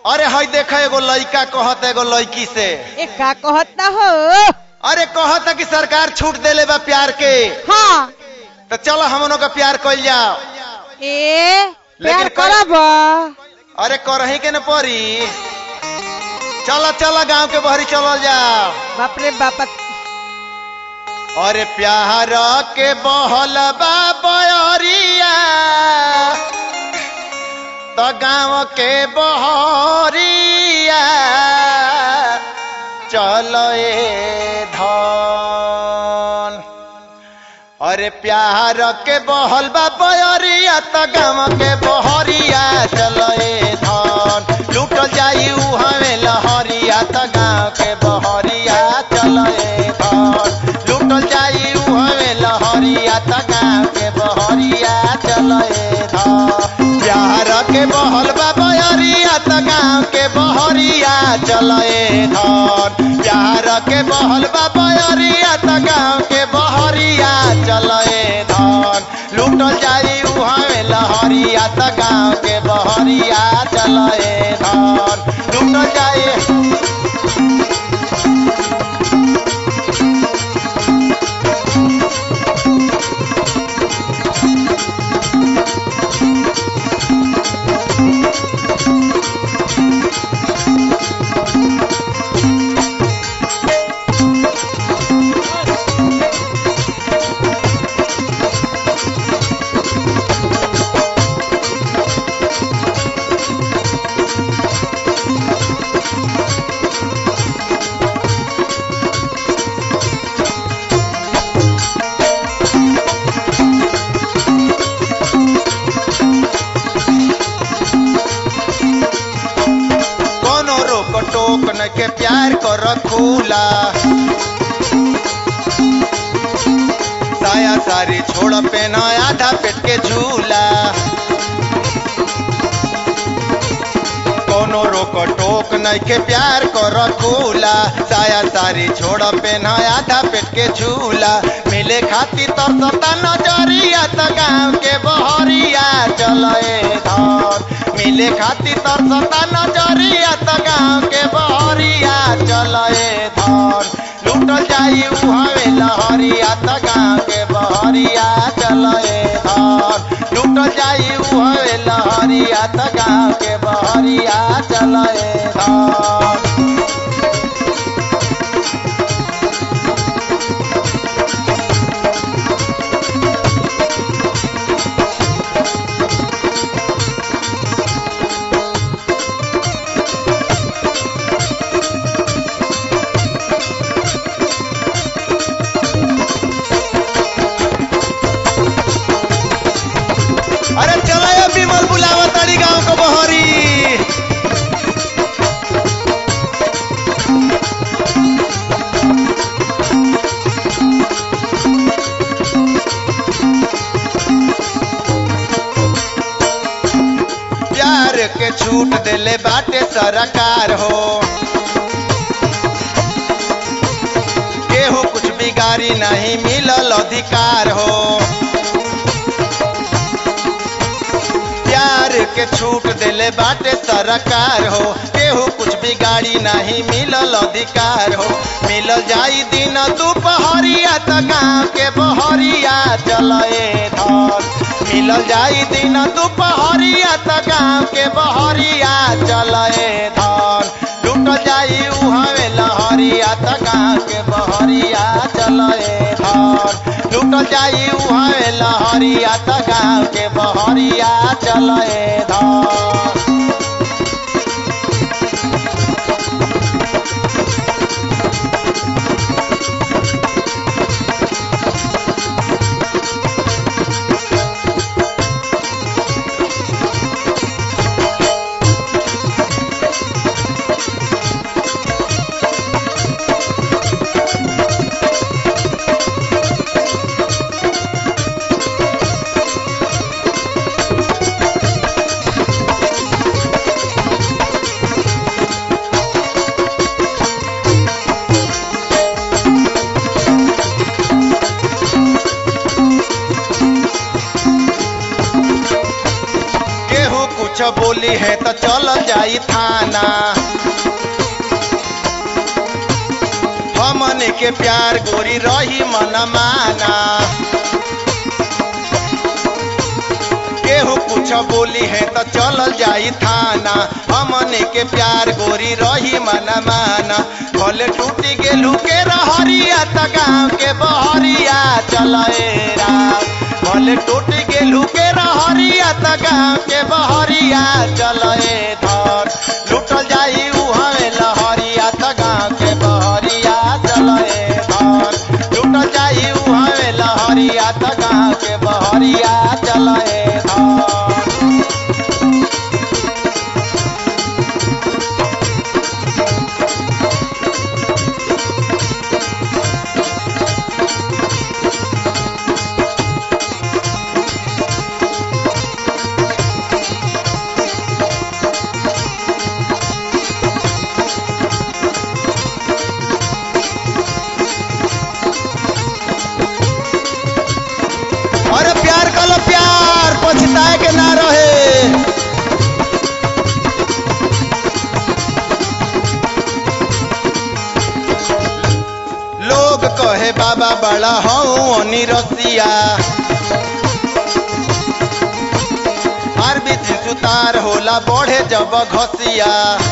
अरे हई देख एगो लइका कहत एगो लड़की से ए का कहता हो अरे कहता कि सरकार छूट देले बा प्यार के हाँ तो चलो हमनों का प्यार कइल जाओ ए प्यार लेकिन कर- करब अरे करही के न पड़ी चलो चलो गांव के बहरी चलो जाओ बाप रे बाप अरे प्यार के बहल बा बयरिया तो गांव के बहरिया चलो ए धन अरे प्यार के बहल बा बयरिया तो गांव के बहरिया चलो ए धन लूटल जाई उहवे लहरिया तो गांव के बहरिया चलो ए धन लूटल जाई उहवे लहरिया तो गांव के बहरिया चलो ए धन प्यार के बहल बा बयरिया तो गांव के बहरिया चलो ए धन प्यार के बहल बा बयरिया तो गांव के बहरिया चलो ए धन लूटल जाई उहावे लहरिया तो गांव के बहरिया चलो ए धन लूटल जाई कोनो रोक टोक न के प्यार कर खुला साया सारी छोड़ पे न आधा पेट के झूला कोनो रोक टोक न के प्यार कर खुला साया सारी छोड़ पे न आधा पेट के झूला मिले खातिर तरसता नजरिया त गाँव के बहरिया चले धर मिले खातिर तरसता नजरिया त गाँव के बहरिया चले धर लूटल जाई उहावे लहरिया त गाँव के बहरिया चले धर लूटल जाई उहावे लहरिया त गाँव के बहरिया चले धर अरे चलो ये विमल बुलावा ताड़ी गांव को बहरी प्यार के छूट देले बाटे सरकार हो केहू कुछ बिगाड़ी नहीं मिलल अधिकार हो प्यार के छूट देले बाटे सरकार हो केहू कुछ बिगाड़ी नहीं मिलल अधिकार हो मिलल जाई दिन दुपहरिया त गाँव के बहरिया चले धर मिलल जाई दिन दुपहरिया त गाँव के बहरिया चले धर लूट जाई उहवे लहरिया त गाँव के बहरिया चले धर लूट जाई उहवे लहरिया त गाँव के बहरिया चले धर कुछ बोली है तो चल जाई थाना हमन के प्यार गोरी रही मन माना केहू कुछ बोली है तो चल जाई थाना हमन के प्यार गोरी रही मन माना भले टूटी गेलू के रहरिया त गाँव के बहरिया चले राम भले टूटी गेलू के रहरिया त गाँव के बहरिया चले धर लुटल जाई उहवे लहरिया त गाँव के बहरिया चले धर लुटल जाई उहवे लहरिया त गाँव के बहरिया चले धर अरे प्यार कलो प्यार पछताए के ना रहे लोग कहे बाबा बड़ा हूँ रसिया अरबी सुतार होला बढ़े जब घसिया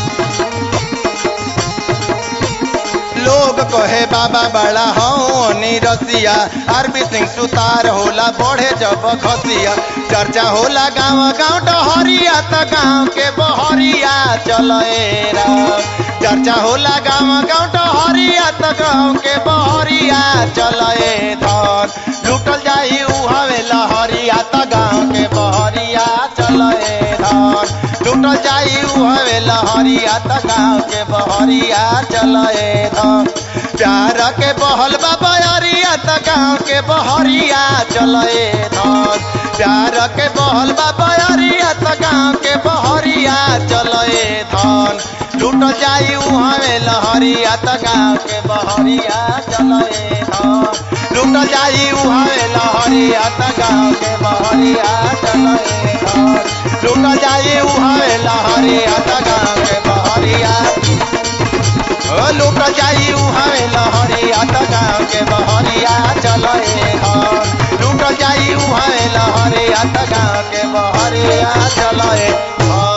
लोग कहे बाबा बड़ा हूँ रसिया अरबी सिंह सुतार होला बढ़े जब खसिया चर्चा होला गाँव गाँव डहरिया त गाँव के बहरिया चले राम चर्चा होला गाँव गाँव डहरिया त गाँव के बहरिया चले धन लुटल जाई उहवे लहरिया त गाँव के बहरिया चले धन लुटल जाई उहवे लहरिया त गाँव के बहरिया चले धन प्यार के बहल बाबरिया त गाँव के बहरिया चले धन प्यार के बहल बाबरिया त गाँव के बहरिया चले धन लूट जाई उहवे लहरिया त गाँव के बहरिया चले धन लूट जाई उहवे लहरिया त गाँव के बहरिया चले धन लूट जाई उहवे लहरिया त गाँव के बहरिया ओ लूट जाई उहवे लहरिया त गाँव के बहरिया चले धन लूट जाई उहवे लहरिया त गाँव के बहरिया चले धन